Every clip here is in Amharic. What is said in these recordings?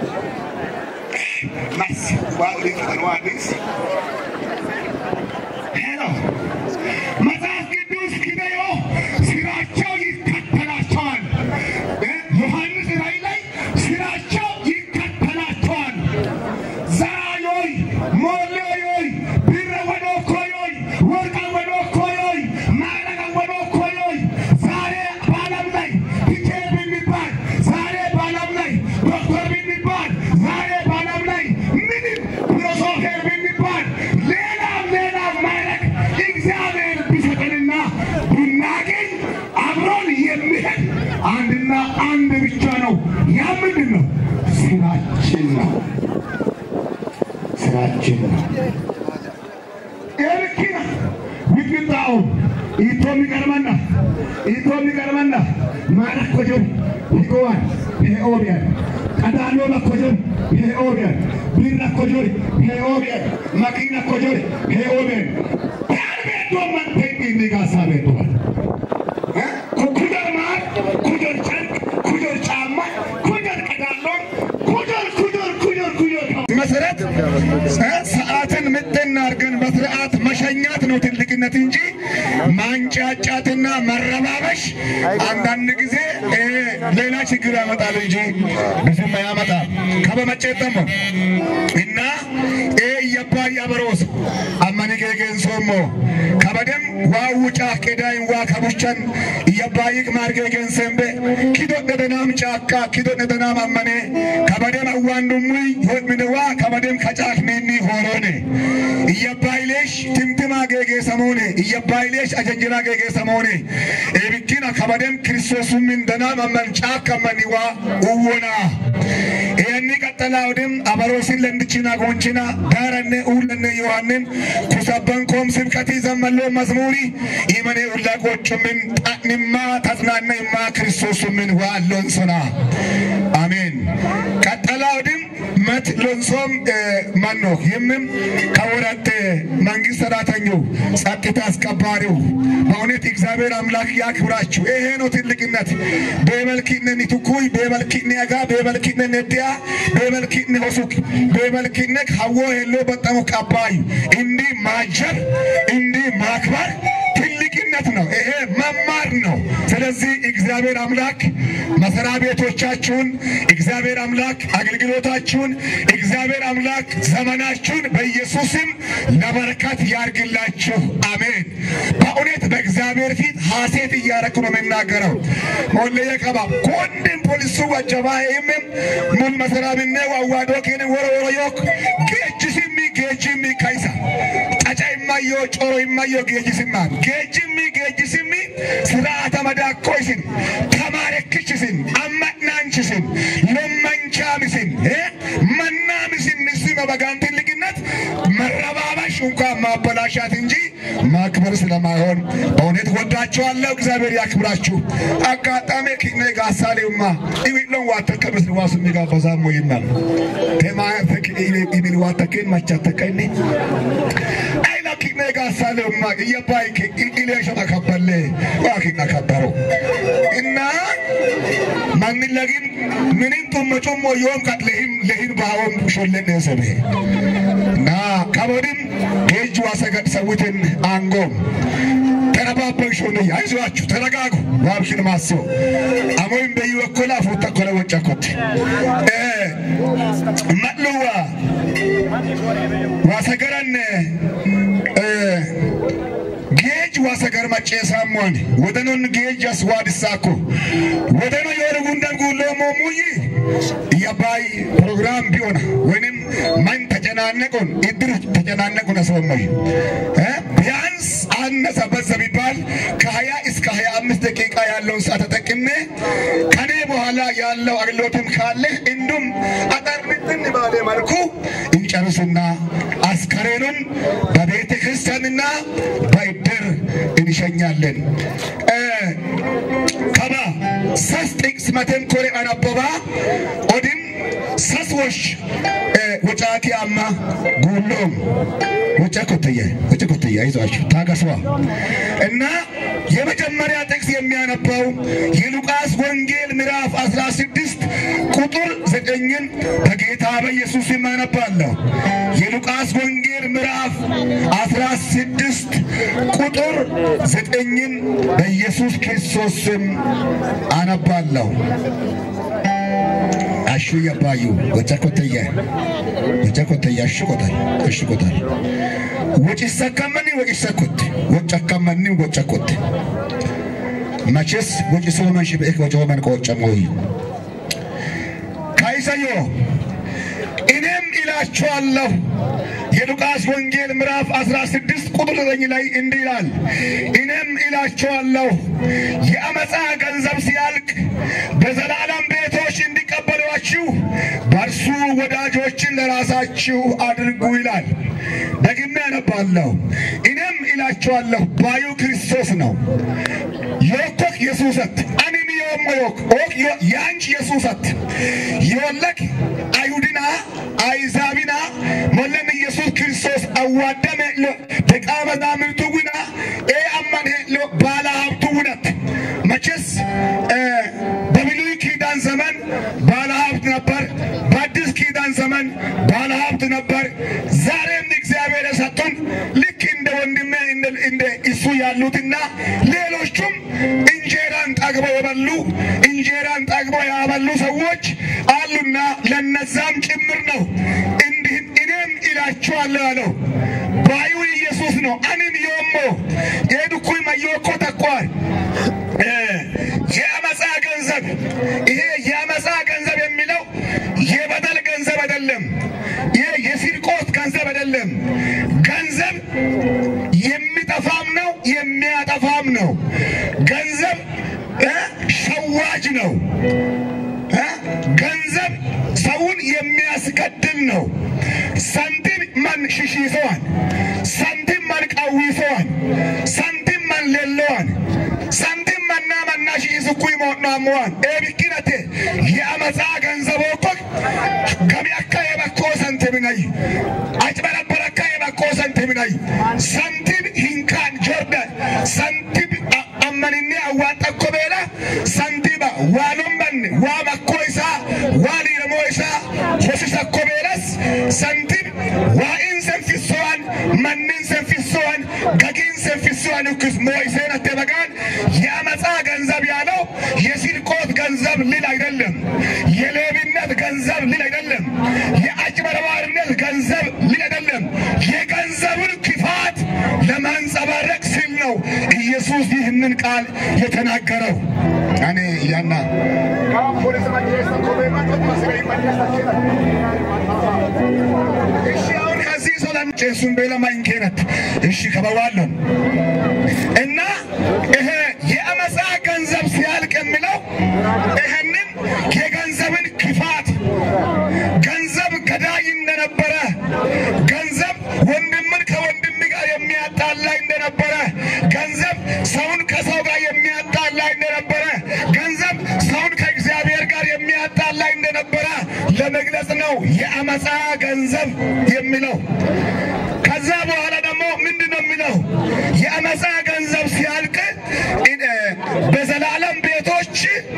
mas waaqni fixanwaanis ሄሎ መጽሐፍ ቅዱስ ኪደዮ ስራቸው ይከተላቸዋል። ዮሐንስ ራእይ ላይ ስራቸው ይከተላቸዋል። ዛዮይ ሞሌዮይ ብረ ወዶኮዮይ ወርቀ ወዶኮዮይ ማዕረገ ወዶኮዮይ ዛሬ በዓለም ላይ ፒቴር ብንባል ዛሬ በዓለም ላይ ዶክተር ብንባል ዛሬ በዓለም ላይ ምንም ፊሎሶፌር ብንባል ሌላም ሌላም ማዕረግ እግዚአብሔር ቢሰጠንና ብናገኝ አብሮን የሚሄድ አንድና አንድ ብቻ ነው። ያ ምንድን ነው? ስራችን ነው። ስራችን ነው። ኤልኪና ዊግጣው ኢቶሚ ቀርመና ኢቶሚ ቀርመና ማረክ ኮጆን ሂጎዋን ሄኦቢያን ቀዳሎ መኮጆን ሄኦቢያን ቢራ ኮጆን ሄኦቢያን መኪና ኮጆን ሄኦቢያን ያርቤዶመን ቴኒ ኒጋሳ ቤዶዋን ኩኩደር ማር ኩደር ጨርቅ ኩደር ጫማ ኩደር ቀዳሎም ኩደር ኩደር ኩደር ኩደር መሰረት ሰዓትን ምጥን አድርገን በስርዓት መሸኛት ነው ትልቅነት እንጂ ማንጫጫትና መረባበሽ አንዳንድ ጊዜ እ ሌላ ችግር ያመጣል እንጂ ብዙም ያመጣል። ከበመጨት ደግሞ እና ኤ እየባ ያበሮስ አመኒ ጌጌን ሶሞ ከበደም ዋው ጫፍ ቄዳይን ዋ ከቡቸን እየባይቅ ማርጌጌን ሰንቤ ኪዶ ደደናም ጫካ ኪዶ ደደናም አመኔ ከበደም አዋንዱሙይ ሆድምንዋ ከበደም ከጫፍ ሚኒ ሆሮኔ እየባይሌሽ ትምትማ ጌጌ ሰሞኔ እየባይሌሽ አጀንጅና ጌጌ ሰሞኔ ኤብኪና ከበደም ክርስቶሱምን ደናም አመን ጫካ መኒዋ uwwona inni qaxxalaawdim abaroosin landichina gonchina daaranne uulanne yohannin kusabban koom sibqatii zammalloo mazmuuri imane ulla qochumin xa'nimmaa taጽናነይmaa ክርስቶሱምን ዋሎን ሶና አሜን ቀጠላውድም መት ሎንሶም ማኖ ይህምም ከወረት መንግስት ሰራተኛው ጸጥታ አስከባሪው በእውነት እግዚአብሔር አምላክ ያክብራችሁ። ይሄ ነው ትልቅነት። በመልኪነ ኒቱኩይ በመልኪነ አጋ በመልኪነ ነዲያ በመልኪነ ሆሱክ በመልኪነ ሀዎ ሄሎ በጣሙ ቀባይ እንዲህ ማጀብ እንዲህ ማክበር ትልቅነት ነው። ይሄ መማር ነው። ስለዚህ እግዚአብሔር አምላክ መስሪያ ቤቶቻችሁን፣ እግዚአብሔር አምላክ አገልግሎታችሁን፣ እግዚአብሔር አምላክ ዘመናችሁን በኢየሱስም ለበረከት ያርግላችሁ። አሜን። በእውነት በእግዚአብሔር ፊት ሐሴት እያረኩ ነው የምናገረው። ሞለየ ቀባ ኮንድን ፖሊሱ ወጀባ ይምም ሙል መሰራብነ ዋዋዶ ኬን ወሮ ወሮ ዮክ ጌጅሲሚ ጌጅሚ ካይሳ ጫጫ ይማዮ ጮሮ ይማዮ ጌጅሲማ ጌጅሚ ጌጅሲሚ ስርዓተ መዳኮይስን ተማረክችስን አማናንችስን ሎመንቻምስን መናምስን ንስ በበጋን ትልቅነት መረባበሽ እንኳን ማበላሻት እንጂ ማክበር ስለማይሆን በእውነት ወዳቸዋለሁ። እግዚአብሔር ያክብራችሁ። አጋጣሚ ኪኔ ጋሳሌውማ ኢዊሎን ዋተከምስ ዋሱ የሚጋበዛሞ ይናል ቴማ ኢቢል ዋተኬን ማቻተቀኒ አይላ ኪኔ ጋሳሌውማ እየባይ ኢሌሸ ተከበለ ዋኪና ከበረው እና ማንን ለጊን ምንም ጡመ ጩሞ ዮም ቀት ለሂን ለሂን ባወም ሾለን ሰበ እና ከቦድም ጌጅ ዋሰገድ ሰውትን አንጎም ተረባበን ሾነ አይዟችሁ ተረጋጉ ዋብሽን ማስዮ አሞይም በዩ ወኮላ ፉተ ኮለ ወጨኮት መጥሉዋ ዋሰገረን ጌጅ ዋሰገር መጨሳሞን ወደኖን ጌጅ አስዋድሳኮ ወደኖ የወር ጉንደን ጉሎ ሞሙይ የባይ ፕሮግራም ቢሆን ወይንም ማን ተጨናነቁን እድር ተጨናነቁን አስወመይ ቢያንስ አነሰ በዛ ቢባል ከሀያ እስከ ሀያ አምስት ደቂቃ ያለውን ሰዓት ተጠቅሜ ከኔ በኋላ ያለው አገልግሎትም ካለ እንዱም አጠር ምጥን ባለ መልኩ እንጨርስና አስከሬኑን በቤተ ክርስቲያንና በእድር እንሸኛለን። ከባ ሰስ ጥቅስ መቴን ኮሬ አነበባ ኦድም ሰስወሽ ወጫቲ አማ ጉሎም ወጫ ኮተየ ወጫ ኮተየ አይዟችሁ ታገሷ እና የመጀመሪያ ጥቅስ የሚያነባው የሉቃስ ወንጌል ምዕራፍ 16 ቁጥር ዘጠኝን በጌታ በኢየሱስ ስም አነባለሁ። የሉቃስ ወንጌል ምዕራፍ አስራ ስድስት ቁጥር ዘጠኝን በኢየሱስ ክርስቶስ ስም አነባለሁ። አሹ የባዩ ወጨኮተየ ወጨኮተየ አሽቆታል አሽቆታል ወጭሰከመኒ ወጭሰኩት ወጨከመኒ ወጨኩት መቼስ ወጭሶ መንሽ በእክ ወጨ መን ቆጨሞይ ካይሰዮ እኔም እላችኋለሁ የሉቃስ ወንጌል ምዕራፍ 16 ቁጥር 9 ላይ እንዲህ ይላል፣ እኔም እላችኋለሁ የአመፃ ገንዘብ ሲያልቅ በዘላለም ቤቶች እንዲቀበሏችሁ በእርሱ ወዳጆችን ለራሳችሁ አድርጉ ይላል። ደግሜ ያነባለሁ። እኔም እላችኋለሁ ባዩ ክርስቶስ ነው ዮኮክ የሱሰት አንም ዮሞ ዮክ ኦክ ያንች የሱሰት የወለክ አይሁድና አይዛቢና ሞለም ኢየሱስ ክርስቶስ አዋደመ ሎ ደቀ መዛሙርቱ ጉና ኤ አማን ሎ ባለ ሀብቱ ውነት መቼስ በብሉይ ኪዳን ዘመን ባለ ሀብት ነበር። በአዲስ ኪዳን ዘመን ባለ ሀብት ነበር። ዛሬም እግዚአብሔር የሰጡን ልክ እንደ ወንድሜ እንደ እሱ ያሉትና ሌሎቹም እንጀራን ጠግበው የበሉ እንጀራን ጠግበው ያበሉ ሰዎች አሉና ለነዛም ጭምር ነው። እንዲህም እኔም እላችኋለሁ ያለው ባዩ ኢየሱስ ነው። አንም ዮሞ የዱኩይ መዮኮ ተኳል የአመፃ ገንዘብ ይሄ የአመፃ ገንዘብ የሚለው የበደል ገንዘብ አይደለም። ይሄ የስርቆት ገንዘብ አይደለም። ገንዘብ የሚጠፋም ነው የሚያጠፋም ነው። ገንዘብ ሸዋጅ ነው። ገንዘብ ሰውን የሚያስገድል ነው። ሳንቲም ማን ሽሽሰዋን፣ ሳንቲም ማን ቀዊሰዋን፣ ሳንቲም ማን ሌለዋን፣ ሳንቲም መና መና ሽሽስኩ ሞናሙዋን ኤቢኪነቴ የአመፃ ገንዘብ እኮ ገቢ አካ የበኮ ሰንቲምናይ አጭበረበረካ የበኮ ሰንቲምናይ ሳንቲም ሂንካን ጆርደ ሳንቲም አመንኔ አዋጠኮ ቤላ ሳንቲባ ዋኑመን ዋ በኮ ኢሳ ዋን የሞ ኢሳ ሆሲሰኮ ቤለስ ሳንቲም ዋኢን ሰንፊሶዋን መንን ሰንፊሶዋን ገጊን ሰንፊሶዋን ክስ ሞይሴነቴ በጋን የአመፃ ገንዘብ ያለው የስርቆት ገንዘብ ልል አይደለም። የሌብነት ገንዘብ ልል አይደለም። የአጭበርባሪነት ገንዘብ ልል አይደለም። የገንዘብን ክፋት ለማንጸባረቅ ሲል ነው ኢየሱስ ይህንን ቃል የተናገረው። እኔ ያና እሺ አሁን ከዚህ ሰው ጨሱን ቤለማኝ ኬነት እሺ ከበዋለን እና ይሄ የአመፃ ገንዘብ ሲያልቅ የሚለው ይህንን የገንዘብን ክፋት ገንዘብ ገዳይ እንደነበረ ገንዘብ ወንድምን ከወንድም ጋር የሚያጣላ እንደነበረ ገንዘብ ሰውን ከሰው ጋር የሚያጣላ እንደነበረ ገንዘብ ሰውን ከእግዚአብሔር ጋር የሚያጣላ እንደነበረ ለመግለጽ ነው የአመፃ ገንዘብ የሚለው። ከዛ በኋላ ደግሞ ምንድን ነው የሚለው? የአመፃ ገንዘብ ሲያልቅ በዘላለም ቤቶች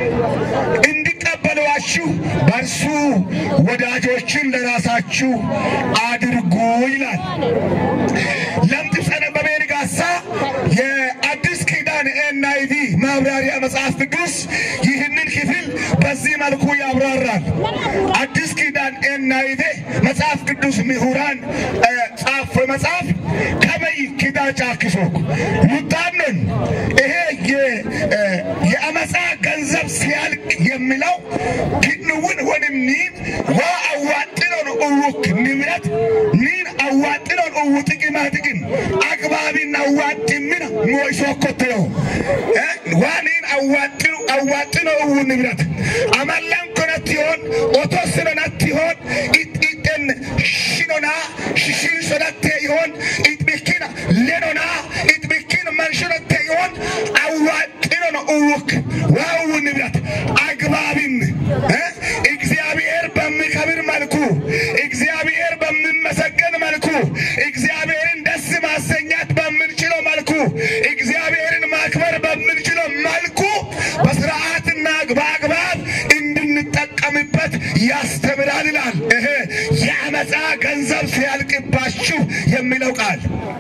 እንዲቀበሏችሁ በእርሱ ወዳጆችን ለራሳችሁ አድርጉ ይላል። ለምጥሰነ በቤንጋሳ የአዲስ ኪዳን ኤንአይቪ ማብራሪያ መጽሐፍ ቅዱስ ይህንን ክፍል በዚህ መልኩ ያብራራል። አዲስ ኪዳን ኤንአይቪ መጽሐፍ ቅዱስ ምሁራን ጻፍ መጽሐፍ ከበይ ኪዳ ጫክሶክ ሉጣንን ይሄ የአመፃ ገንዘብ ሲያልቅ የሚለው ክንውን ወንም ኒን ዋ አዋጥኖን እውክ ንብረት ኒን አዋጥኖን እው ጥቅማ ጥቅም አግባቢን አዋጥምን ሞይሶ ኮትለው ዋ ኒን አዋጥኑ አዋጥኖ እው ንብረት አመላን ኮነት ይሆን ኦቶ ስለነት ይሆን ኢጤን ሽኖና ሽሽን ሶዳቴ ይሆን ኢጥቢኪና ሌኖና ኢጥቢኪን መንሽኖቴ ይሆን አዋጥኖ ነው እውክ ዋው ንብረት አግባቢን እግዚአብሔር በሚከብር መልኩ እግዚአብሔር በሚመሰገን መልኩ እግዚአብሔርን ደስ ማሰኛት በምንችለው መልኩ እግዚአብሔርን ማክበር በምንችለው መልኩ በስርዓትና በአግባብ እንድንጠቀምበት ያስ ያስተምራል ይላል። ይሄ የአመፃ ገንዘብ ሲያልቅባችሁ የሚለው ቃል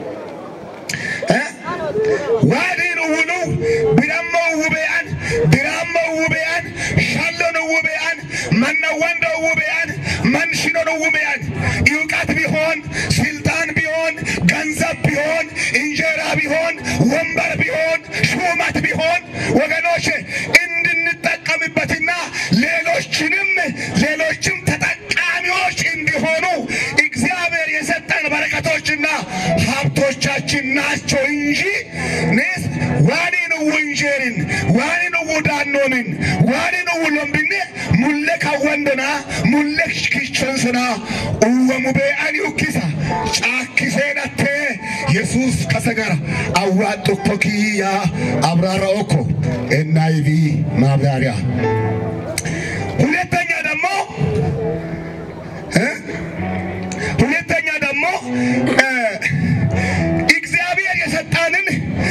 ዋዲን ውሉ ቢረሞ ውቤያን ቢራሞ ውቤያን ሻሎን ውቤያን መነወንዶ ውቤያን መንሽኖን ውቤያን እውቀት ቢሆን ስልጣን ቢሆን ገንዘብ ቢሆን እንጀራ ቢሆን ወንበር ቢሆን ሹመት ቢሆን ወገኖች እንድንጠቀምበትና ሌሎችንም ሌሎችም ተጠቃሚዎች እንዲሆኑ እግዚአብሔር የሰጠን በረከቶችና ሀብቶቻችን ናቸው እንጂ ኔስ ዋኒን ውንጀርን ዋኒን ውዳኖንን ዋኒን ውሎምብኔ ሙሌ ካወንደና ሙሌ ክቸንስና uwwamu bee'ani ukkisa caakkiseenattee yesuus kase gara awwaaxxukko kiyyaa abraara okko ኤንአይቪ ማብራሪያ ሁለተኛ ደግሞ እ ሁለተኛ ደግሞ እ እግዚአብሔር የሰጠንን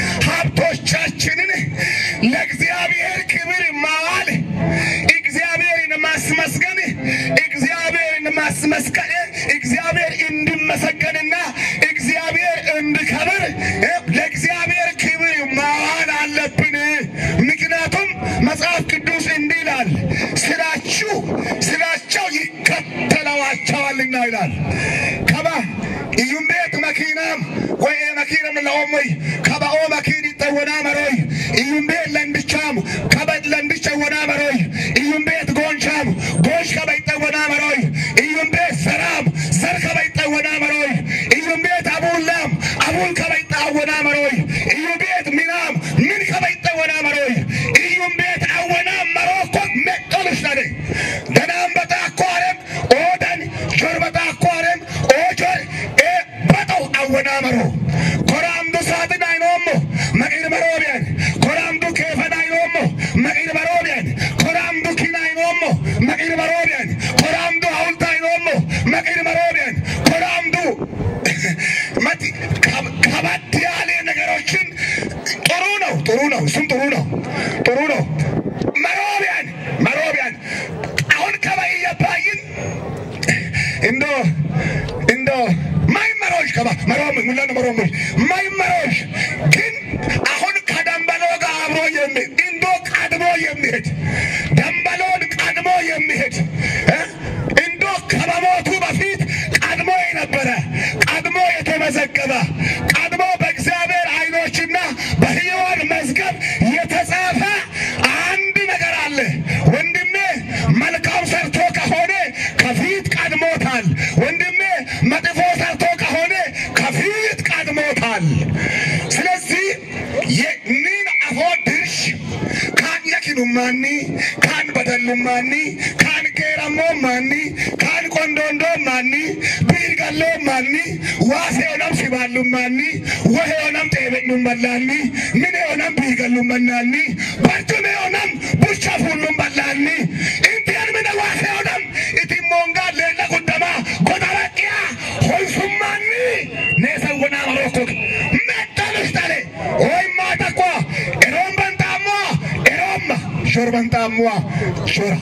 ሀብቶቻችንን ለእግዚአብሔር ክብር ማዋል እግዚአብሔርን ማስመስገን እግዚአብሔርን ማስመስገን እግዚአብሔር እንዲመሰገንና እግዚአብሔር እንዲከብር እ ለእግዚአብሔር ክብር ማዋል አለብን። ምክንያቱም መጽሐፍ ቅዱስ እንዲህ ይላል፣ ስራችሁ ስራቸው ይከተለዋቸዋልና ይላል። ከባ እዩም ቤት መኪናም ወይ መኪናም ለኦሞይ ከበኦ መኪን ይጠወና መሮይ እዩም ቤት ለንድቻም ከበድ ለንድቻ ወና መሮይ እዩም ቤት ጎንቻም ጎንች ከበ ይጠወና መሮይ እዩም ቤት ዘራም ዘር ከበ ይጠወና መሮይ እዩም ቤት አቡላም አቡል ከበ ይጠወና መሮይ እዩ ቤት ሚናም ምን ከበ ይጠወና መሮይ እዩም ቤት አወናም መሮኮ መጦልሽ ነደ ገናም በጣ አኳረም ኦደን ጆር በጣ አኳረም ኦጆር ኤ በጠው አወና መሮ ኮራምዱ ሳጥን አይኖሞ መቂር መሮቢያን ኮራምዱ ኬፈን አይኖሞ መቂር መሮቢያን ኮራምዱ ኪን አይኖሞ መቂር መሮቢያን ኮራምዱ ሐውልት አይኖሞ መቂር መሮቢያን ኮራምዱ መቲ ከበድ ያለ ነገሮችን ጥሩ ነው ጥሩ ነው እሱም ጥሩ ነው ጥሩ ነው መሮቢያን መሮቢያን አሁን ከበይ የባይን እንዶ እንዶ ማይመሮች ከባ መሮም ሙላን መሮሞች ማይመሮች ግን አሁን ከደንበሎ ጋር አብሮ የሚሄድ እንዶ ቀድሞ የሚሄድ ደንበሎን ቀድሞ የሚሄድ እ እንዶ ከመሞቱ በፊት ቀድሞ የነበረ ቀድሞ የተመዘገበ ቀድሞ በእግዚአብሔር ዓይኖችና በሕያዋን መዝገብ የተጻፈ አንድ ነገር አለ ወንድሜ መልካም ሰርቶ ከሆነ ከፊት ቀድሞታል ወንድሜ መጥፎ ሰርቶ ከሆነ ከፊት ቀድሞታል ስለዚህ የኒን አፎ ድርሽ ካን የኪኑማኒ ካን በደሉማኒ ካን ጌረሞ ማኒ ካን ቆንዶንዶ ማኒ ቢርገሎ ማኒ ዋሴ ሆነም ሲባሉ ማኒ ወሄ ሆነም ጤበኙ መላኒ ምን ሆነም ቢርገሉ መናኒ በርቱሜ ሆነም ቡቻ ፉሉም በላኒ ኢንቲያን ምነ ዋሴ ሆነም ኢቲሞንጋ ሌለ ጉደማ ጎዳበቅያ ሆንሱማኒ ኔሰወና መሮኮክ መጠልሽ ተሌ ወይ ማተኳ ኤሮም በንጣሟ ኤሮማ ሾር በንጣሟ ሾራ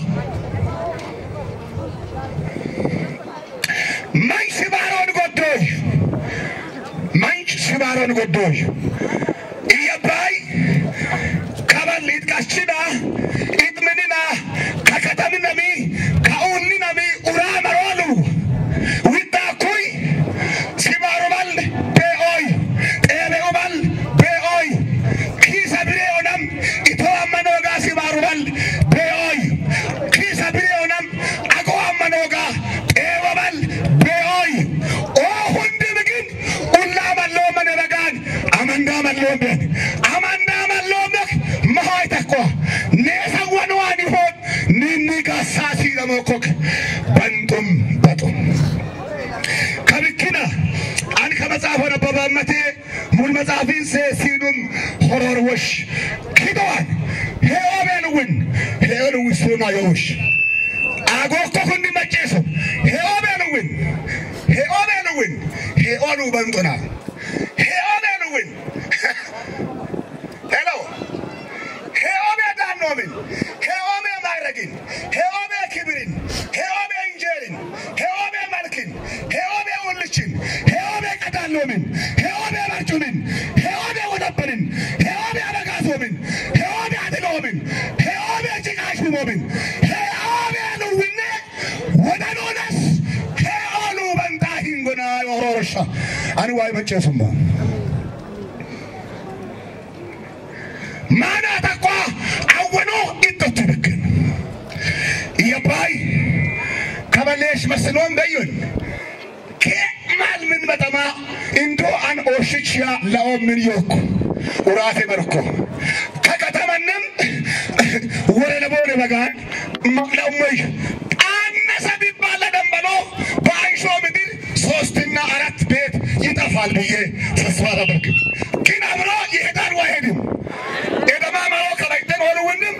ማኝ ሲባሮን ጎዶሽ ማንች ሲባሮን ጎዶሽ እየባይ ከበል ይጥቀሽና ኢጥምንና ከከተም ነሚ ከኡኒ ነሚ ኡራ መሮሉ ዊጣኩይ ሲባሩበል ቤኦይ ጤቤኡበል ቤኦይ ኪሰ ብሬ ኦነም ኢቶ አመኖጋ ሲባሩበል ቤኦይ ኪሰ ብሬ ኦነም አቆ አመኖጋ ጤወበል ቤኦይ ኦ ሁንድ ብግን ኡላ መሎ መነበጋን አመንዳ መሎበት አመንዳ መሎበት መሆይ ተኮ ኔሰወንዋን ይሆን ኒኒ ጋሳ ሲለሞኮክ በንጡም በጡም ከብክና አን ከመጽሐፍ ነበበመቴ ሙል መጽሐፊን ሴሲኑም ሆሮርወሽ ኪዶዋን ሄኦቤንውን ሄኦንውሱና የውሽ አጎኮ ሁንዲ መጨሱ ሄኦቤንውን ሄኦቤንውን ሄኦኑ በንጡና ሄኦቤንውን ሄሎ ሄኦቤ ዳኖምን ሄኦቤ ማዕረግን ሄኦቤ ክብርን ሄኦቤ እንጀራ sha ani waa'ee macceessummaa. Maanaa takka awwanoo iddootti bakkan. Iyyabaay kabaleesh masinoon gayyoon kee maal min matamaa indoo an ooshichiyaa la'oo min yookku uraate barko kakatamannem ወረደ በሆነ በጋን መቅለሞይ አነሰ ቢባል ለደንበሎ በአይሾ ምድር ሶስትና አራት ቤት ይጠፋል ብዬ ተስፋ አላደርግም። ግን አብሮ ይሄዳል አይሄድም? የደማ መሮ ከበይተን ሆኑ ውንም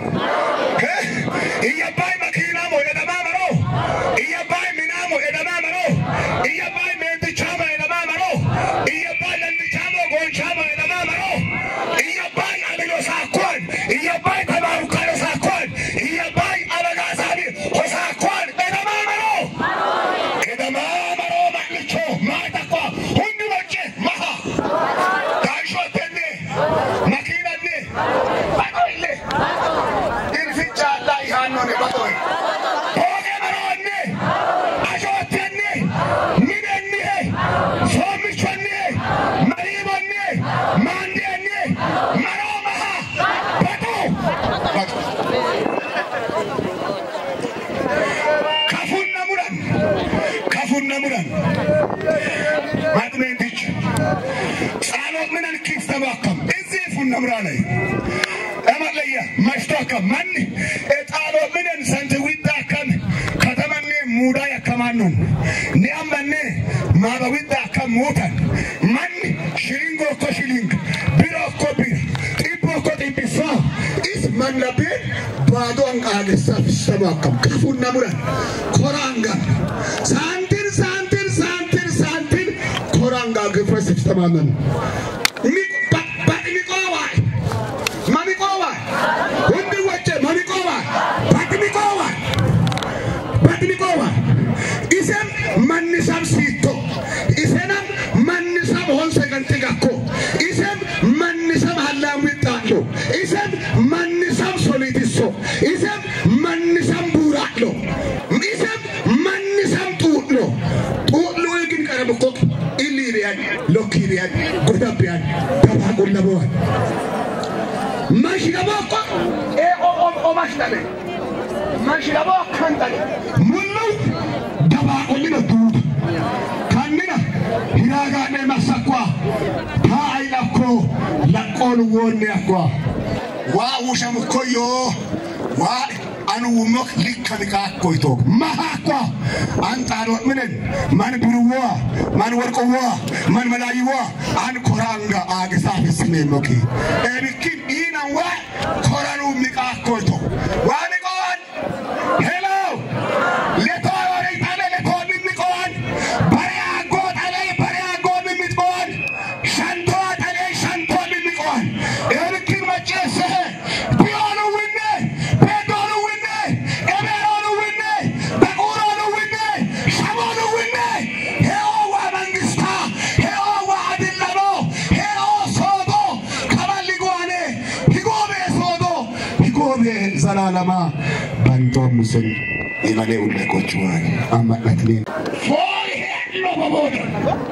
እየባይ መኪናሞ የደማ መሮ እየባይ ሚናሞ የደማ መሮ እየባይ ሜንትቻሞ የደማ መሮ እየባይ ለንትቻሞ ጎንቻሞ የደማ መሮ እየባይ አልሎ ሳኮን እየባይ ተባሩካሎ ሳኮን እየባይ አበጋሳቢ ሆሳኮን የደማ መሮ የደማ መሮ ማልቾ ማጠቋ ሁንዱ ወጭ መሃ ዳሾቴኔ መኪናኔ ባጦይሌ ኢልፊቻ ላ ይሃኖኔ ባጦይ ሆጌ መሮኔ አሾቴኔ ሚደኔ ሶምቾኔ መሪቦኔ ማንዴኔ መሮ መሃ በጡ ከፉነ ሙረን ከፉነ ሙረን ማጥሜንቲች ጻሎት ምንን ኪስ ተባከም እዚህ ፉነ ሙራ ላይ እመለየ መሽቶከም ማን ጣሎት ምንን ሰንት ዊዳከም ከተመኔ ሙዳ ያከማኑን ኒያመኔ ማበ ዊዳከም ሙተን ማን ሽሊንጎ እኮ ሽሊንግ ቢሮ እኮ ቢር ጢቦ እኮ ጢቢሳ is mannabeen baadoon qaageessaaf sabaakam kafuun namuran koraangaan saantiin saantiin saantiin saantiin koraangaa gifrasiif tamaaman baadhi miqoowaay ma miqoowaay hundi wajje ma miqoowaay baadhi miqoowaay baadhi miqoowaay isen mannisam siitto isenam mannisam honse ganti gakko isen mannisam hallaan wixxaadho isen mannisam solitisso isen mannisam buuraadho isen mannisam xuudho xuudhuu igin qarabukok illiiriyaan lokkiiriyaan godabbiyaan dabaaqullabowan mashirabokko ee omashdame mashiraboo kan dale mullu dabaaqollina duuba kannina hiraagaadhee massakkuwa taa'ay lakkoo laqqoon woonne akkuwa waa wushamukkoyyoo waa anu wumok likkami kaakkoytoog mahaakkuwa an xaadoot minen man biruwwa man worqowwa man malaayiwwa an koraanga aagisaafisineemmoki eebikkin dhiinan waa koranuu miqaakkoyto waa miqowan hello letoo yoorey xale letoo mimmiqowan bare aggoo xalee bare aggoo mimmiqowan shantoo xalee shantoo mimmiqowan eebikkin macceessehe biyoonu winne beedoonu winne ebeeroonu winne bequuroonu winne shamoonu winne he'oo waa mangistaa he'oo waa adillaboo he'oo soodoo kaballi goone higoobee soodoo higoobee zalaalamaa bantoomisen imalee ulleqochuwaan ammadhatneen foon hedho bobooda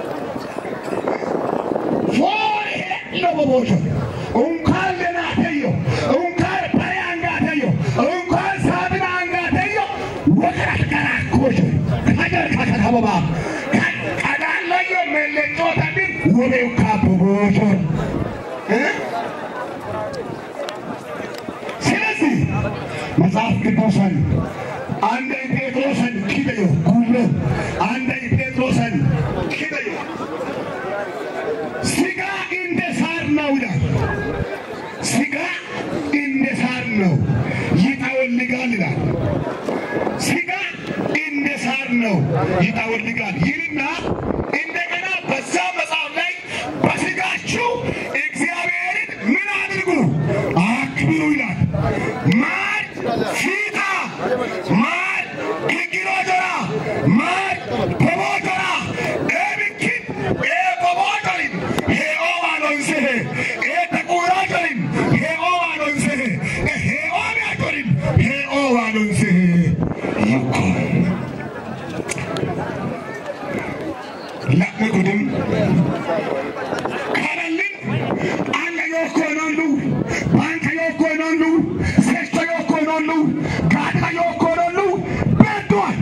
foon hedho bobooda unkaan lenaateyo unkaan bare angaateyo unkaan saabina angaateyo wagarat garaakkooshe kajar kakakababaa qadaallayyo melleccootadin wobe ukkaa boboosor ስለዚህ መጽሐፍ ቅዱስን አንደኝ ጴጥሮስን ኪደዮ ጉሎ አንደኝ ጴጥሮስን ኪደዮ ስጋ እንደ ሳር ነው ይላል። ስጋ እንደ ሳር ነው ይጠወልጋል ይላል። ስጋ እንደ ሳር ነው ይጠወልጋል ይልና እንደገና በዛ መጽሐፍ ላይ በስጋችሁ እግዚአብሔርን ምን አድርጉ አክብሩ ይላል። ማር ፊታ ማር ግግሮጆራ ማር ቦቦጆራ ኤብኪን ኤቦቦጆሪን ሄኦዋኖንስሄ ኤተቁራጆሪን ሄኦዋኖንስሄ ሄኦሚያጆሪን ሄኦዋኖንስሄ ይኮ ጉድም ከረልን አንገ ዮኮኖሉ ባንከ ዮኮኖሉ ሴቶ ዮኮኖሉ ጋዳ ዮኮኖሉ በዷል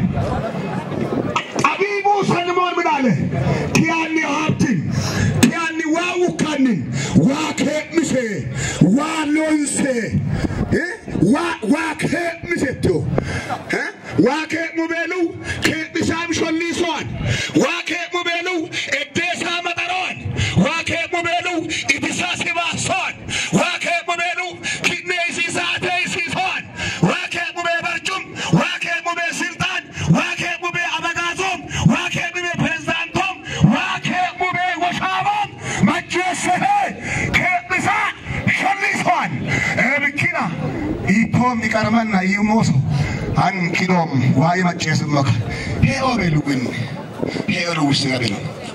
ጠቢቡ ሰለሞን ምን አለ? ኪያኒ ሀብትን ኪያኒ ዋ ውካንን ዋ ኬምሴ ዋ ሎንሴ እ? ዋ- ዋ ኬምሴቶ እ? ዋ ኬሙ ቤሉ ኬምሳም ሾሊሶን ዋ ኬሙ ቤሉ እዴሳ መጠሮን ዋ ኬሙ ቤሉ ኢብሳ ሲባሶን ዋ ኬሙ ቤሉ ኪኔ ሲሳቴ ሲሶን ዋ ኬሙ ቤ በርጩም ዋ ኬሙ ቤ ስልጣን ዋ ኬሙ ቤ አበጋዞም ዋ ኬሙ ቤ ፕሬዝዳንቶም ዋ ኬሙ ቤ ወሻቦም መጀሰሄ ኬምሳ ሾሊሶን ብኪና ኢቶም ይቀርመና ይሞሶ አን ኪዶም ዋይ መጨስመከ ሄኦ ቤሉግን ሄኦ ልውስ ገቤ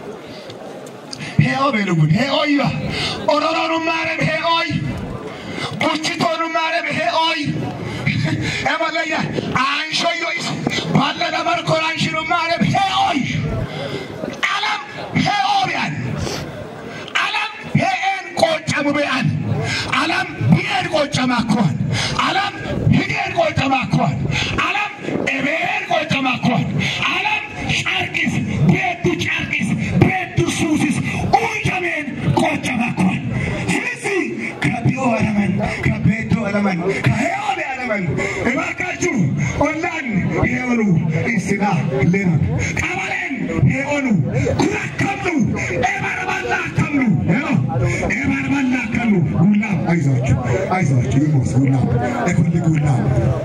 ሄኦ ቤሉግን ሄኦይባ ኦሮሮኑ ማረም ሄኦይ ቁችቶኑ ማረም ሄኦይ ኤመለያ አንሾዮይስ ባለነ መርኮን አንሽኑ ማረም ሄኦይ አለም ሄኦቢያን አለም ሄኤን ቆጨሙ ቤአን አለም ቢኤን ቆጨማኮን አለም ሂዴን ቆጨማኮን አለም ኤቤን ቆጨማኮን አለም ጨርቂስ ቤቱ ጨርቂስ ቤቱ ሱሲስ ኡንጨሜን ቆጨማኮን ስለዚህ ከቢኦ አለመን ከቤቶ አለመን ከሄኦን አለመን እባካችሁ ኦላን ሄኦኑ ኢስና ሌኖን ቀበሌን ሄኦኑ ኩራከምኑ ኤበርባላ ከምኑ ሄሎ ኤበርባላ ከምኑ ጉላም አይዟችሁ አይዟችሁ ይሞስ ጉላም እኩል ጉላም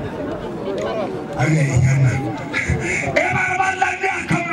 አገኛና ኤበርባላ ከምኑ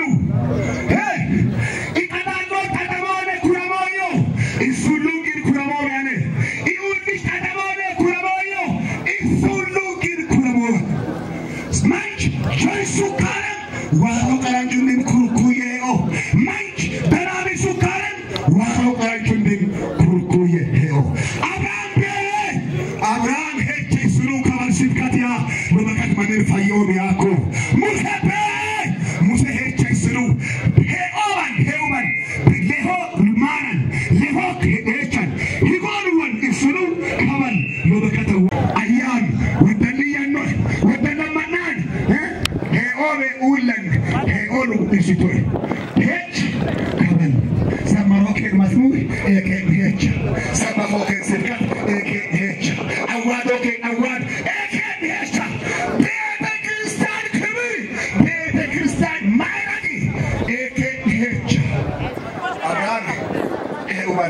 ኢቀዳሎ ተደሞነ ኩረሞዮ ኢሱሉንጊን ኩረሞያነ ኢኡልሽ ተደሞነ ኩረሞዮ ኢሱሉንጊን ኩረሞ manch choy sukaren waro karanjunin kurkuye o manch darami sukaren waro karanjunin kurkuye o abraham bere abraham heche suru kabar sibkatia bamakat manir fayyom yako muse bere muse heche suru he oman he uman leho manan leho hechan higonuwan isuru kaban bamakat ayyam wadaniyanno wadanamannan he ome ulan he olu isitoy hech kaban samaroke masmu eke hech samaroke sirkat eke hech awadoke awad eke hech ቤተ ክርስቲያን ክብር ቤተ ክርስቲያን ማይረግ ኤኬ ሄች አብርሃም ኤውባል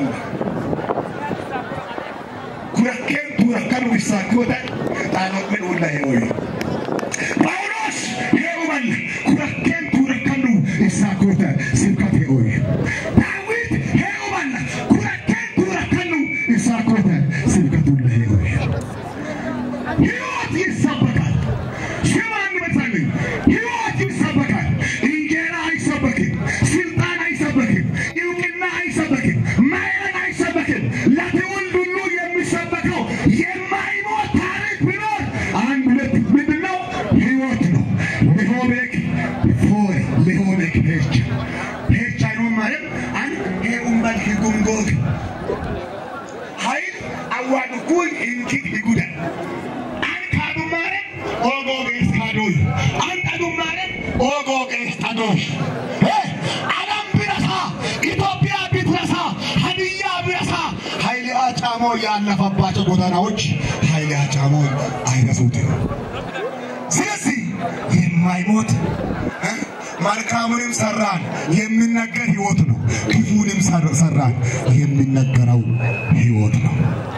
ኩረኬን ቱረከኑ ቢሳኮተ ጣኖምን ውላ ሄኦይ ጳውሎስ ሄኡበል ኩረኬን ቱረከኑ ይሳኮተ ስብከት ሄኦይ ዳዊት ሄኡበል ኩረኬን ቱረከኑ ይሳኮተ ስብከት ውላ ሄኦይ ሕይወት ይሰበካል። ሽማን በታለኝ ሕይወት ይሰበካል። እንጀራ አይሰበክም፣ ስልጣን አይሰበክም፣ እውቅና አይሰበክም፣ ማዕረግ አይሰበክም። ለትውልድ ሁሉ የሚሰበከው የማይሞት ታሪክ ቢኖር አንድ ሁለት ምንድን ነው? ሕይወት ነው። ሊሆቤክ ፎይ ሊሆቤክ ሄች ሄች አይኖ ማለት አንድ ሄኡምበል ሂጉምጎግ ኃይል አዋድኩኝ እንኪት ይጉዳል አንካዱማረ ኦጎጌስ ካዶይ አንጠዱማረ ኦጎጌስ ጠዶይ ዓለም ቢረሳ ኢትዮጵያ ቢትረሳ ሀዲያ ቢረሳ ኃይሌ አጫሞ ያለፈባቸው ጎዳናዎች ኃይሌ አጫሞ አይረሱትም። ስለዚህ የማይሞት እ? መልካሙንም ሰራን የሚነገር ህይወት ነው። ክፉንም ሰር- ሰራን የሚነገረው ህይወት ነው።